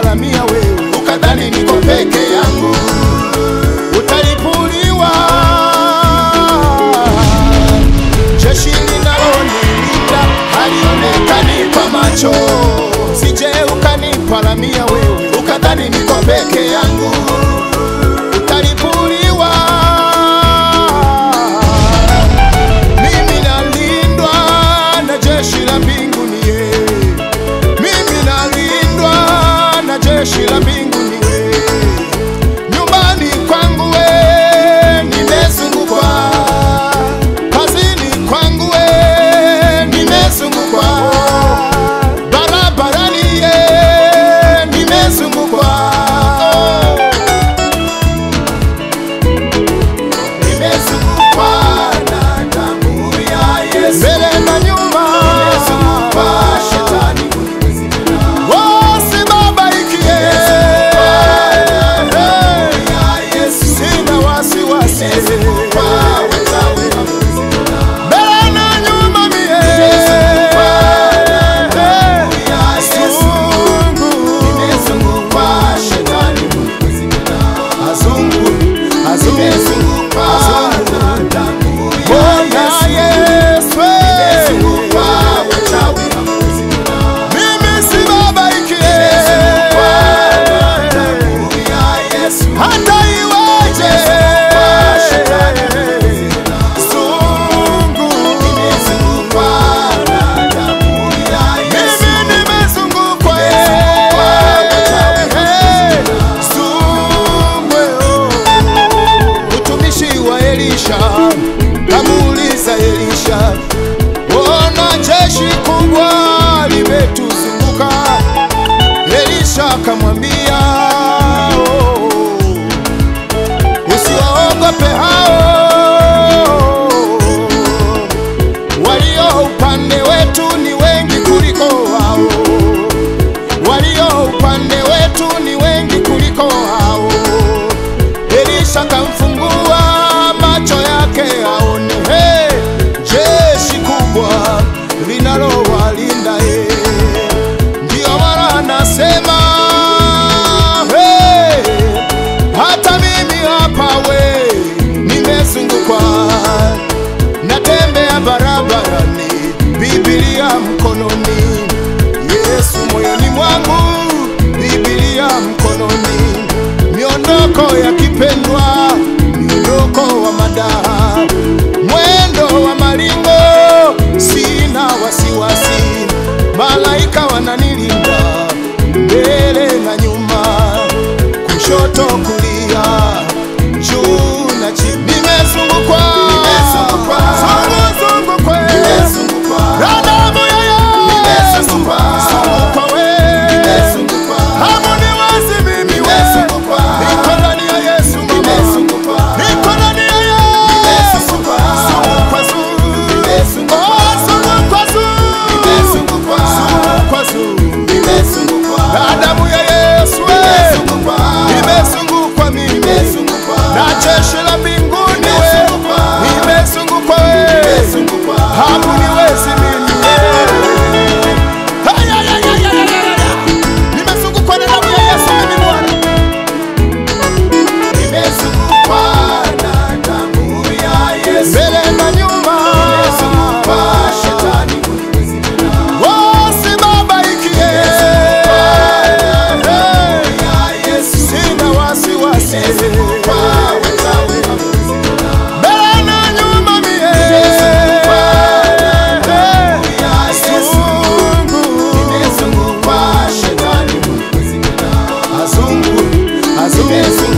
ukaniparamia wewe, ukadhani niko peke yangu, utalipuliwa jeshi linalonilinda halionekani kwa macho, sije ukaniparamia wewe, ukadhani niko peke yangu, utalipuliwa mimi nalindwa na jeshi la mbinguni ye. Mimi nalindwa na jeshi la mbinguni we. Nyumbani kwangu we nimezungukwa, kazini kwangu we nimezungukwa, barabarani ye nimezungukwa, nimezungukwa na damu ya Yesu, mbele na nyuma nimezungukwa shetani Wasibabaikie, sina wasiwasi, mbele na nyuma mie, Azungu, azungu, azungu, azungu. Bwana Yesu, mimi sibabaikie, hata iweje, Zungu, mimi nimezungukwa, Zungu, mtumishi wa Elisha kamuuliza Elisha, ona jeshi kubwa limetuzunguka. Elisha akamwambia, "Oh, usiwaogope hao, walio upande wetu ni wengi kuliko wao, walio upande wetu ni wengi kuliko hao. Elisha kamfungua macho yake aone, hey, jeshi kubwa linalowalinda ye. Ndio maana anasema hey, hata mimi hapa we nimezungukwa, natembea barabarani, Biblia mkononi, Yesu moyoni mwangu, Biblia mkononi, miondoko ya kipendwa, miondoko wa madaha, mwendo wa maringo, sina wasiwasi, malaika wananilinda mbele na nyuma, kushoto kulia, juu na chini, nimezungukwa, zungukwa, na damu ya Yesu, zungukwa we, hamuniwezi mimi we, niko ndani ya Yesu mama, niko ndani ya Yesu, zungukwa zuu, oh zungukwa zuu, zungukwa zuu, na damu ya Yesu we, nimezungukwa mimi na jeshi la mbinguni we, nimezungukwa we, hamuniwezi mimi Hey, ay, ay, ay, ay, ay, ay, ay. nimezungukwa na damu ya Yesu mimi Bwana, mbele na nyuma, wasibabaikie, sina wasiwasi, mbele na nyuma mie, Zungu, azungu, azungu